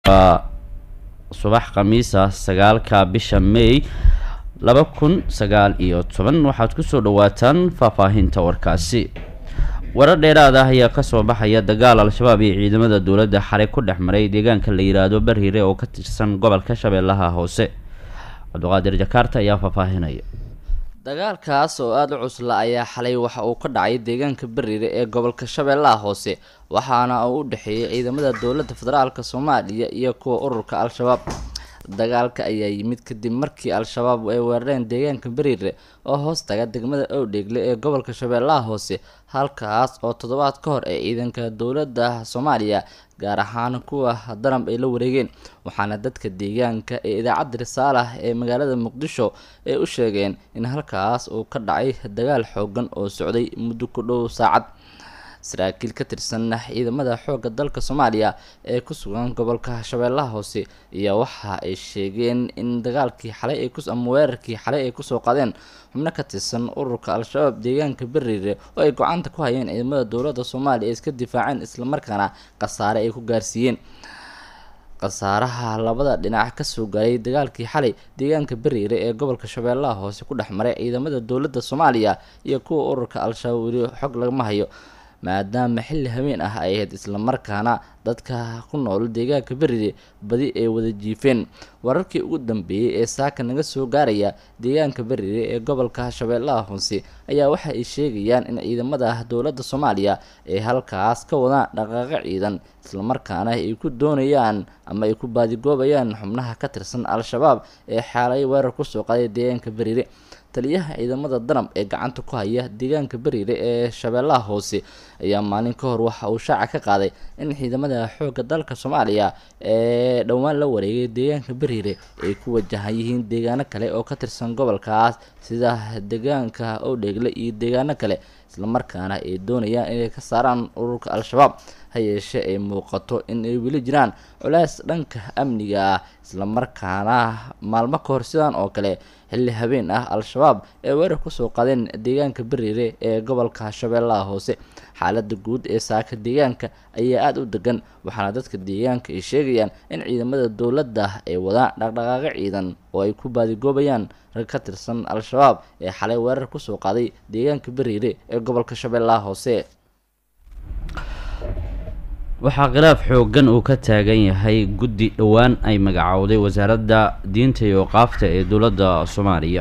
waa subax khamiisa sagaalka bisha may laba kun sagaal iyo toban waxaad kusoo dhawaataan faahfaahinta warkaasi warar dheeraad ah ayaa kasoo baxaya dagaal al-shabaab iyo ciidamada dowladda xalay ku dhex maray deegaanka la yidhaahdo bariire oo ka tirsan gobolka shabeellaha hoose cabdiqaadir jakaarta ayaa faahfaahinaya dagaalkaas oo aada u cusla ayaa xalay waxa uu ka dhacay deegaanka bariire ee gobolka shabeellaha hoose waxaana uu u dhexeeyay ciidamada dowladda federaalk soomaaliya iyo kuwa ururka al-shabaab dagaalka ayaa yimid kadib markii al-shabaab ay weerareen deegaanka bariire oo hoos taga degmada owdheegle ee gobolka shabeellaha hoose halkaas oo toddobaad ka hor ee ciidanka dowladda soomaaliya gaar ahaan kuwa daramb ay la wareegeen waxaana dadka deegaanka ee idaacadda risaalah ee magaalada muqdisho ay u sheegeen in halkaas uu ka dhacay dagaal xoogan oo socday muddo ku dhow saacad saraakiil ka tirsan ciidamada xoogga dalka soomaaliya ee ku sugan gobolka shabeellaha hoose iyo waxa ay sheegeen in dagaalkii xalay ay ama weerarkii xalay ay kusoo qadeen xubno ka tirsan ururka al-shabaab deegaanka bariire oo ay gocanta ku hayeen ciidamada dowladda soomaaliya ay iska difaaceen islamarkaana khasaare ay ku gaarsiiyeen khasaaraha labada dhinac kasoo gaaray dagaalkii xalay deegaanka bariire ee gobolka shabeellaha hoose ku dhex maray ciidamada dowladda soomaaliya iyo kuwa ururka al-shabaab weli xog lagama hayo maadaama xilli haween ah ay ahayd islamarkaana dadka ku nool deegaanka beriire badi ay wada jiifeen wararkii ugu dambeeyey ee saaka naga soo gaaraya deegaanka beriire ee gobolka shabeellaha hoose ayaa waxa ay sheegayaan in ciidamada dowladda soomaaliya ay halkaas ka wadaan dhaqaaqo ciidan islamarkaana ay ku doonayaan ama ay ku baadigoobayaan xubnaha ka tirsan al-shabaab ee xaalay weerar kusoo qaday deegaanka beriire taliyaha ciidamada danab ee gacanta ku haya deegaanka beriire ee shabeellaha hoose ayaa maalin ka hor waxa uu shaaca ka qaaday in ciidamada xoogga dalka soomaaliya ee dhowaan la wareegay deegaanka beriire ay ku wajahan yihiin deegaano kale oo ka tirsan gobolkaas sida deegaanka owdheegle iyo deegaano kale islamarkaana ay doonayaan inay ka saaraan ururka al-shabaab ha yeeshee ay muuqato in ay weli jiraan culays dhanka amniga ah islamarkaana maalmo ka hor sidaan oo kale xilli habeen ah al-shabaab ee weerar kusoo qadeen deegaanka beriire ee gobolka shabeellaha hoose xaalada guud ee saaka deegaanka ayaa aada u degan waxaana dadka deegaanka ay sheegayaan in ciidamada dowladda ay wadaan dhaqdhaqaaqo ciidan oo ay ku baadigoobayaan rag ka tirsan al-shabaab ee xalay weerar kusoo qaaday deegaanka beriire ee gobolka shabeellaha hoose waxaa khilaaf xoogan uu ka taagan yahay guddi dhowaan ay magacowday wasaaradda diinta iyo qaafta ee dowladda soomaaliya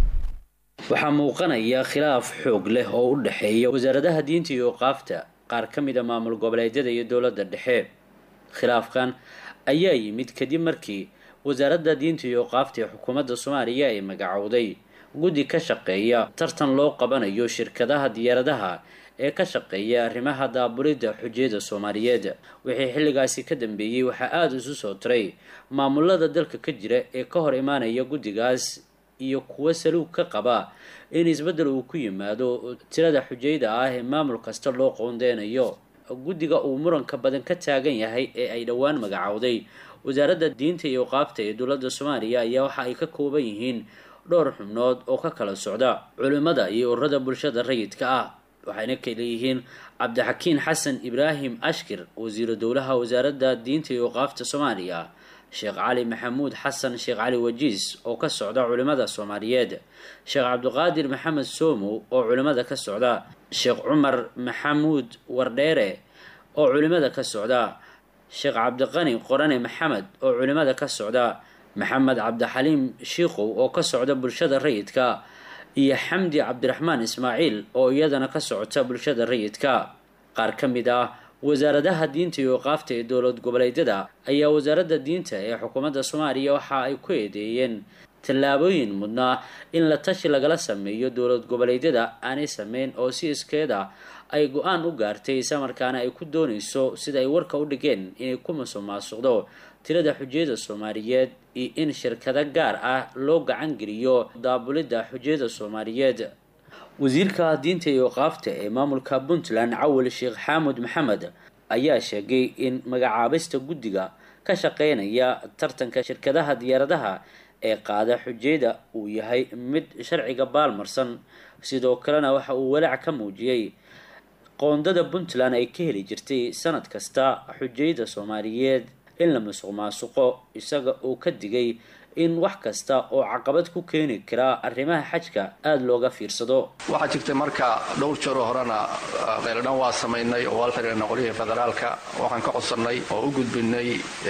waxaa muuqanaya khilaaf xoog leh oo u dhexeeya wasaaradaha diinta iyo qaafta qaar ka mid a maamul goboleedyada iyo dowladda dhexe khilaafkan ayaa yimid kadib markii wasaaradda diinta iyo qaafta ee xukuumadda soomaaliya ay magacowday guddi ka shaqeeya tartan loo qabanayo shirkadaha diyaaradaha ee ka shaqeeya arrimaha daabulidda xujiyada soomaaliyeed wixii xilligaasi ka dambeeyey waxaa aada isu soo tiray maamulada dalka ka jira ee ka hor imaanaya guddigaas iyo kuwo saluug ka qaba in isbeddel uu ku yimaado tirada xujayda ah ee maamul kasta loo qoondeynayo guddiga uu muranka badan ka taagan yahay ee ay dhowaan magacowday wasaaradda diinta iyo qaabta ee dowladda soomaaliya ayaa waxa ay ka kooban yihiin dhowr xubnood oo ka kala socda culimmada iyo ururada bulshada rayidka ah waxayna kaleeyihiin cabdixakiin xasan ibraahim ashkir wasiiru dowlaha wasaaradda diinta iyo qaafta soomaaliya sheekh cali maxamuud xasan sheekh cali wajiis oo ka socda culimmada soomaaliyeed sheekh cabdiqaadir maxamed soomow oo culimmada ka socda sheekh cumar maxamuud wardheere oo culimmada ka socda sheekh cabdiqani qorane maxamed oo culimmada ka socda maxamed cabdixaliim shiikow oo ka socda bulshada rayidka iyo xamdi cabdiraxmaan ismaaciil oo iyadana ka socota bulshada rayidka qaar ka mid ah wasaaradaha diinta iyo qaafta ee dowlad goboleedyada ayaa wasaaradda diinta ee xukuumadda soomaaliya waxa ay ku eedeeyeen tallaabooyin mudnaa in la tashi lagala sameeyo dowlad goboleedyada aanay sameyn oo si iskeeda ay go-aan u gaartay islamarkaana ay ku doonayso sida ay warka u dhigeen inay ku musuqmaasuqdo tirada xujiyada soomaaliyeed iyo in shirkado gaar ah loo gacan geliyo daabulidda xujiyada soomaaliyeed wasiirka diinta iyo qaafta ee maamulka puntland cawil sheekh xaamud maxamed ayaa sheegay in magacaabista guddiga ka shaqeynaya tartanka shirkadaha diyaaradaha ee qaada xujiyada uu yahay mid sharciga baalmarsan sidoo kalena waxa uu walaac ka muujiyey qoondada puntland ay ka heli jirtay sanad kasta xujayda soomaaliyeed in la musuq maasuqo isaga oo ka digay in wax kasta oo caqabad ku keeni kara arrimaha xajka aada looga fiirsado waxaa jirtay marka dhowr jeeroo horena qeyladhan waa samaynay oo walxirina qolyihii federaalka waxaan ka codsannay oo u gudbinay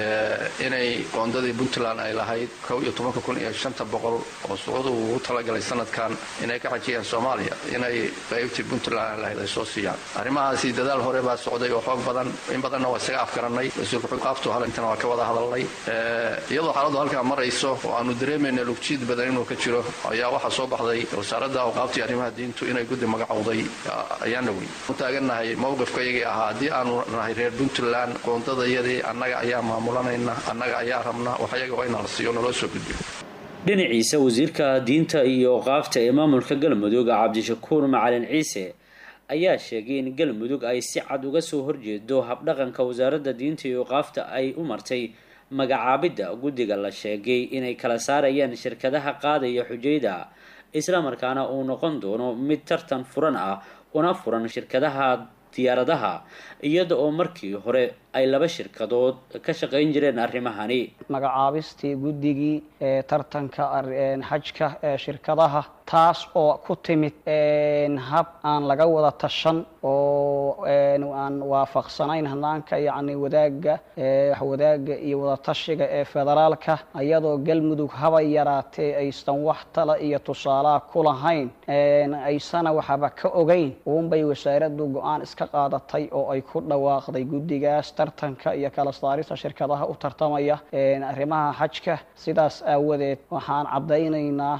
inay qoondadii puntland ay lahayd kow iyo tobanka kun iyo shanta boqol oo sucuudu ugu talagalay sanadkan inay ka xajiyeen soomaaliya inay qaybtii puntland ay lahayd ay soo siiyaan arrimahaasi dadaal hore baa socday oo xoog badan in badanna waa isaga afgarannay wasiirku xuqaaftu halintana waa ka wada hadalnay iyadoo xaaladdu halkaa marayso oo aanu dareemayna lugjiid badan inuu ka jiro ayaa waxaa soo baxday wasaaradda awqaabtii arrimaha diintu inay guddi magacowday ayaana weyn u taagannahay mowqifkayagii ahaa haddii aanu nahay reer puntland qoondadayadii annaga ayaa maamulanayna annaga ayaa rabna waxyaga waa inaa la siiyo naloo soo gudbiyo dhinaciisa wasiirka diinta iyo awqaafta ee maamulka galmudug cabdishakuur macalin ciise ayaa sheegay in galmudug ay si cad uga soo horjeedo habdhaqanka wasaaradda diinta iyo awqaafta ay u martay magacaabidda guddiga la sheegay inay kala saarayaan shirkadaha qaadaya xujayda islamarkaana uu noqon doono mid tartan furan ah una furan shirkadaha diyaaradaha iyada oo markii hore ay laba shirkadood ka shaqayn jireen arrimahani magacaabistii guddigii ee tartanka xajka ee shirkadaha taas oo ku timid hab aan laga wada tashan oo aan waafaqsanayn hanaanka yacni wadaaga wadaagga iyo wadatashiga ee federaalka iyadoo galmudug haba yaraatee aysan wax tala iyo tusaalaha ku lahayn aysana waxaba ka ogeyn uunbay wasaaraddu go-aan iska qaadatay oo ay ku dhawaaqday guddigaas tartanka iyo kala saarista shirkadaha u tartamaya arrimaha xajka sidaas aawadeed waxaan caddaynaynaa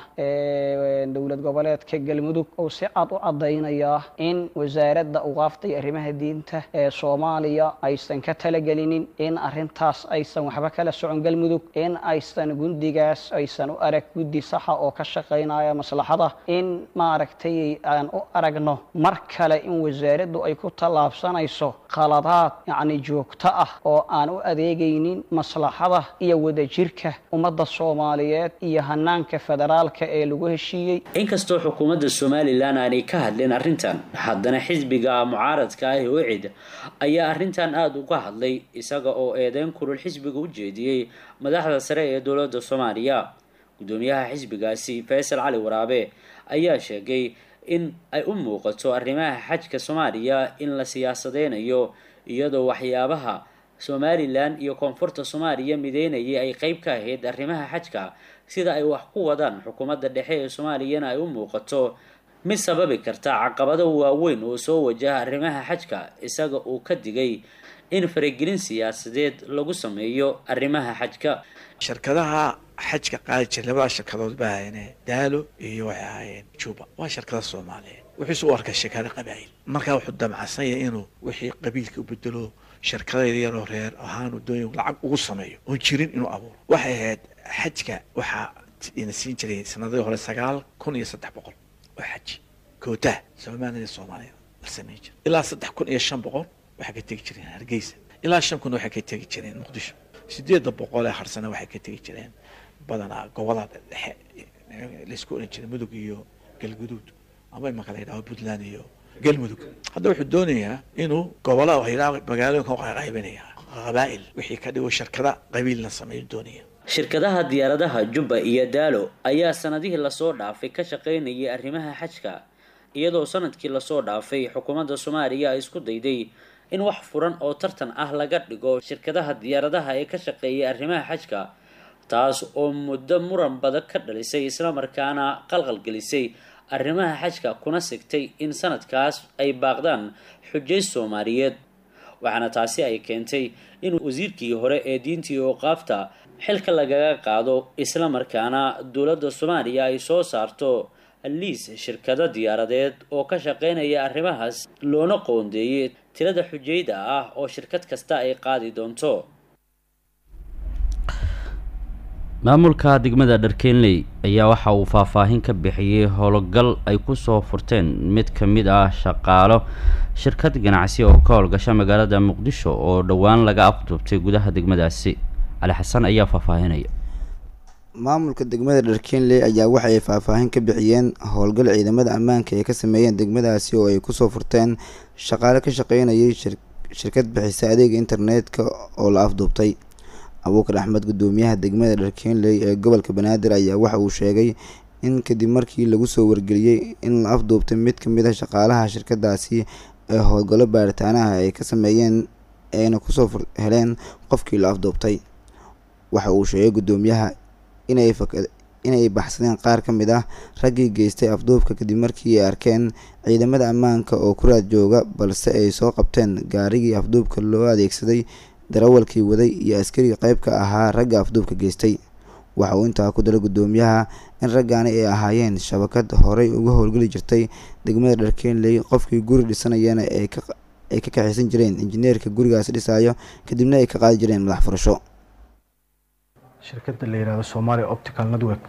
dowlad goboleedka galmudug oo si cad u caddaynayaa in wasaaradda uqaaftay arrimaha diinta ee soomaaliya aysan ka talagelinin in arrintaas aysan waxba kala socon galmudug in aysan gundigaas aysan u arag guddi saxa oo ka shaqaynaya maslaxada in maaragtay aan u aragno mar kale in wasaaraddu ay ku tallaabsanayso khaladaad yacni joogto ah oo aan u adeegaynin maslaxada iyo wadajirka ummadda soomaaliyeed iyo hanaanka federaalka ee lagu heshiiyey inkastoo xukuumadda somalilan aanay ka hadlin arrintan haddana xisbiga mucaaradka ah ee wicid ayaa arrintan aada uga hadlay isaga oo eedeyn kulul xisbiga u jeediyey madaxda sare ee dowladda soomaaliya guddoomiyaha xisbigaasi faysal cali waraabe ayaa sheegay in ay u muuqato arrimaha xajka soomaaliya in la siyaasadeynayo iyadoo waxyaabaha somalilan iyo koonfurta soomaaliya mideynayay ay qeyb ka ahayd arrimaha xajka sida ay wax ku wadaan xukuumadda dhexe ee soomaaliyana ay u muuqato mid sababi karta caqabado waaweyn oo soo wajaha arrimaha xajka isaga uu ka digay in faragelin siyaasadeed lagu sameeyo arrimaha xajka shirkadaha xajka qaadi jira labada shirkadood ba ahayne daalo iyo waxay ahaayeen juba waa shirkada soomaaliyeed wuxuuse u arkay shirkado qabaa'il markaa wuxuu damacsan yahay inuu wixii qabiilka u bedelo shirkadayda yaroo reer ahaan wadooyin lacag ugu sameeyo oon jirin inuu abuuro waxay ahayd xajka waxaa ina siin jiray sanadihii hore sagaal kun iyo saddex boqol oo xaji kootaha soomaalida soomaaliya la sameyn jira ilaa saddex kun iyo shan boqol waxay ka tegi jireen hargeysa ilaa shan kun waxay ka tegi jireen muqdisho sideedda boqol ee harsana waxay ka tegi jireen badanaa gobolada dhexe laysku oran jiray mudug iyo galguduud ama imaka la yidhaho puntland iyo galmudug hadda wuxuu doonayaa inuu gobolada waxyidhaha magaalooyinka uqaqaybinaya qabaa'il wixii ka dhigo shirkada qabiilna sameeyu doonaya shirkadaha diyaaradaha jubba iyo daalo ayaa sanadihii lasoo dhaafay ka shaqaynayay arrimaha xajka iyadoo sanadkii lasoo dhaafay xukuumadda soomaaliya ay isku dayday in wax furan oo tartan ah laga dhigo shirkadaha diyaaradaha ee ka shaqeeyay arrimaha xajka taas oo muddo muran badan ka dhalisay islamarkaana qalqalgelisay arrimaha xajka kuna sigtay in sanadkaas ay baaqdaan xujay soomaaliyeed waxaana taasi ay keentay in wasiirkii hore ee diintii ooqaafta xilka lagaga qaado islamarkaana dowladda soomaaliya ay soo saarto liis shirkado diyaaradeed oo ka shaqeynaya arrimahaas loona qoondeeyay tirada xujayda ah oo shirkad kasta ay qaadi doonto maamulka degmada dharkeenley ayaa waxa uu faahfaahin ka bixiyey howlgal ay kusoo furteen mid ka mid ah shaqaalo shirkad ganacsi oo ka howlgasha magaalada muqdisho oo dhowaan laga afduubtay gudaha degmadaasi cali xasan ayaa faahfaahinaya maamulka degmada dharkeenley ayaa waxay faahfaahin ka bixiyeen howlgal ciidamada ammaanka ay ka sameeyeen degmadaasi oo ay kusoo furteen shaqaale ka shaqeynayay shirkad bixisa adeega internetka oo la afduubtay abuukar axmed gudoomiyaha degmada dharkeenley ee gobolka banaadir ayaa waxa uu sheegay in kadib markii lagu soo wargeliyey in la afduubtay mid ka mid a shaqaalaha shirkadaasi ee howlgallo baaritaanaha ay ka sameeyeen ayna kusoo heleen qofkii la afduubtay waxa uu sheegay gudoomiyaha inay inay baxsadeen qaar ka mid ah raggii geystay afduubka kadib markii ay arkeen ciidamada ammaanka oo ku raad jooga balse ay soo qabteen gaarigii afduubka loo adeegsaday darawalkii waday iyo askariga qeyb ka ahaa ragga afduubka geystay waxa uu intaa ku daray gudoomiyaha in raggaani ay ahaayeen shabakad horey uga howlgeli jirtay degmada dharkeenley qofkii guri dhisanayana ay ka ay ka kaxaysan jireen injineerka gurigaasi dhisayo kadibna ay ka qaadi jireen madax furasho shirkadda la yidhahdo somalia optical network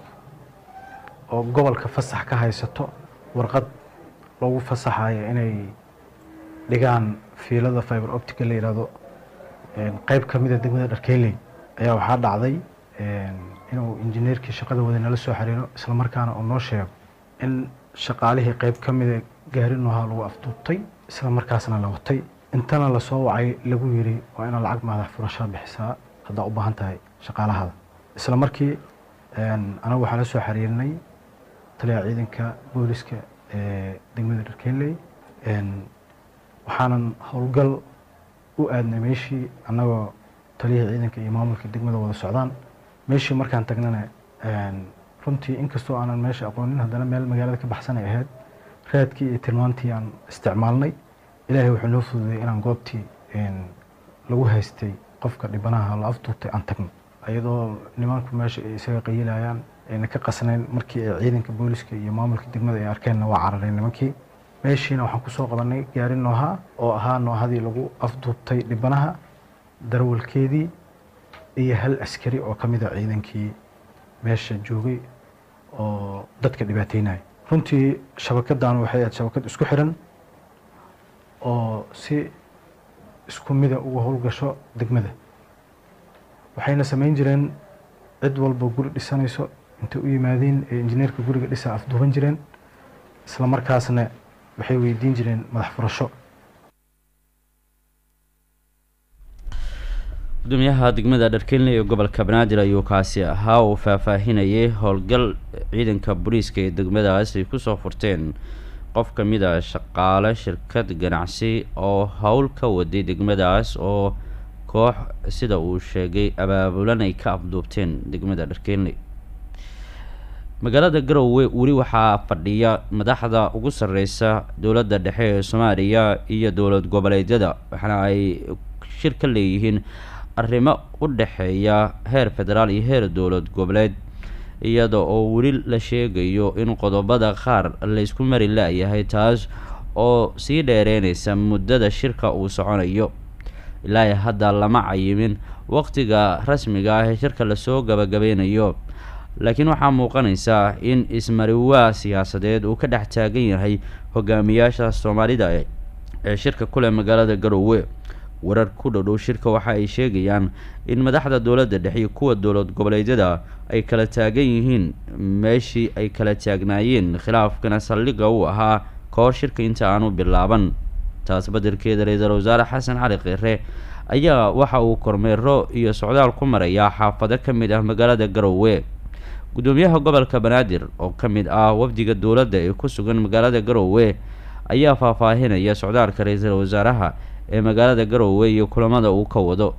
oo gobolka fasax ka haysato warqad lagu fasaxayo inay dhigaan fiilada fiber optica la yidhahdo qeyb ka mid a degmada dharkeyley ayaa waxaa dhacday inuu injineerkii shaqada waday nala soo xiriiro isla markaana uu noo sheego in shaqaalihii qeyb ka mida gaarinohaa lagu afduubtay isla markaasna la watay intana lasoo wacay lagu yiri waa inaad lacag madax furashaa bixisaa haddaa u baahan tahay shaqaalahada isla markii anagu waxaa la soo xiriirnay taliyaha ciidanka booliska ee degmada dharkeynley waxaanan howlgal u aadnay meeshii annagoo taliyihii ciidanka iyo maamulka degmada wada socdaan meeshii markaan tagnana runtii inkastoo aanan meesha aqoonin haddana meel magaalada ka baxsan ay ahayd raadkii iyo tilmaantii aan isticmaalnay ilaahay wuxuu noo fududay inaan goobtii lagu haystay qofka dhibanaha la afduubtay aan tagno iyadoo nimanku meesha ay isaga qayilayaan ayna ka qasnayn markii ay ciidanka booliska iyo maamulka degmada ay arkeenna waa carareen nimankii meeshiina waxaan kusoo qabanay gaari nooha oo ahaa noohadii lagu afduubtay dhibanaha darawalkeedii iyo hal askari oo ka mid a ciidankii meesha joogay oo dadka dhibaateynaya runtii shabakadan waxay ahayd shabakad isku xiran oo si isku mida uga howlgasho degmada waxayna samayn jireen cid walba guri dhisanayso intay u yimaadeen ee injineerka guriga dhisa afduuban jireen isla markaasna waxay weydiin jireen madax furasho gudoomiyaha degmada dharkeynley ee gobolka banaadir ayuu kaasi ahaa uu faahfaahinayay howlgal ciidanka booliiska ee degmadaas ay kusoo furteen qof ka mid a shaqaale shirkad ganacsi oo howl ka waday degmadaas oo koox sida uu sheegay abaabulan ay ka afduubteen degmada dharkeynley magaalada garowe weli waxaa fadhiya madaxda ugu sareysa dowladda dhexe ee soomaaliya iyo dowlad goboleedyada waxaana ay shir ka leeyihiin arrimo u dhexeeya heer federaal iyo heer dowlad goboleed iyada oo weli la sheegayo in qodobada qaar laysku mari la-yahay taas oo sii dheereynaysa muddada shirka uu soconayo ilaa hadda lama cayimin waqtiga rasmiga ah ee shirka lasoo gabagabeynayo laakiin waxaa muuqanaysa in ismariwaa siyaasadeed uu ka dhex taagan yahay hogaamiyaasha soomaalida ee shirka kuleh magaalada garowe warar ku dhodhow shirka waxa ay sheegayaan in madaxda dowladda dhexe iyo kuwa dowlad goboleedyada ay kala taagan yihiin meeshii ay kala taagnaayeen khilaafkana saldhigga uu ahaa kahor shirka inta aanu bilaaban taas badelkeeda ra-iisul wasaare xasan cali kheyre ayaa waxa uu kormeero iyo socdaal ku marayaa xaafado ka mid ah magaalada garowe gudoomiyaha gobolka banaadir oo ka mid ah wafdiga dowladda ee ku sugan magaalada garowe ayaa faahfaahinaya socdaalka ra-iisul wasaaraha ee magaalada garowe iyo kulamada uu ka wado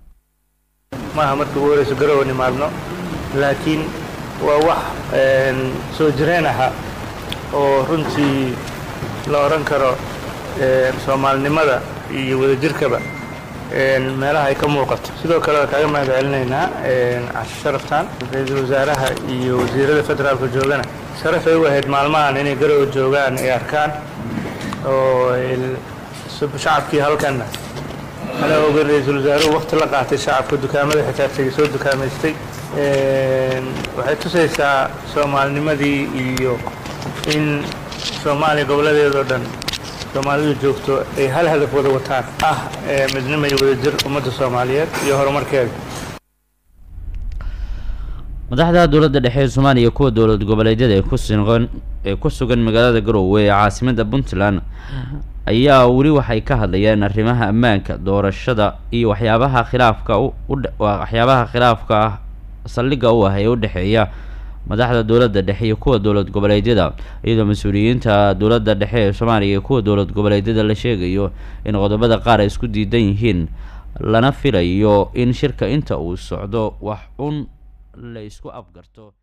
maaha markii ugu horeyso garowe nimaadno laakiin waa wax soo jireen aha oo runtii la odhan karo soomaalinimada iyo wadajirkaba meelaha ay ka muuqato sidoo kale waa kaaga mahad celinaynaa casho sharaftan ra-iisul wasaaraha iyo wasiirada federaalka joogana sharaf ay u ahayd maalmahan inay garowe joogaan ay arkaan oo shacabkii halkanna ana ogan ra-iisul wasaaruhu wakti la qaatay shacabka dukaamada xitaa tegay soo dukaamaystay waxay tusaysaa soomaalinimadii iyo in soomaaliya gobolladeedao dhan soomaalidu joogto ay hal hadaf wada wataan ah midnimo iyo wadajir ummadda soomaaliyeed iyo horumarkeeda madaxda dowladda dhexe ee soomaaliya kuwa dowlad goboleedyada ee ku sugan ee ku sugan magaalada garowe ee caasimada puntland ayaa weli waxay ka hadlayaan arrimaha ammaanka doorashada iyo waxyaabaha khilaafka waxyaabaha khilaafka ah saldhigga u ah ee u dhexeeya madaxda dowladda dhexe iyo kuwa dowlad goboleedyada iyadoo mas-uuliyiinta dowladda dhexe ee soomaaliya iyo kuwa dowlad goboleedyada la sheegayo in qodobada qaar ay isku diidan yihiin lana filayo in shirka inta uu socdo wax un la isku afgarto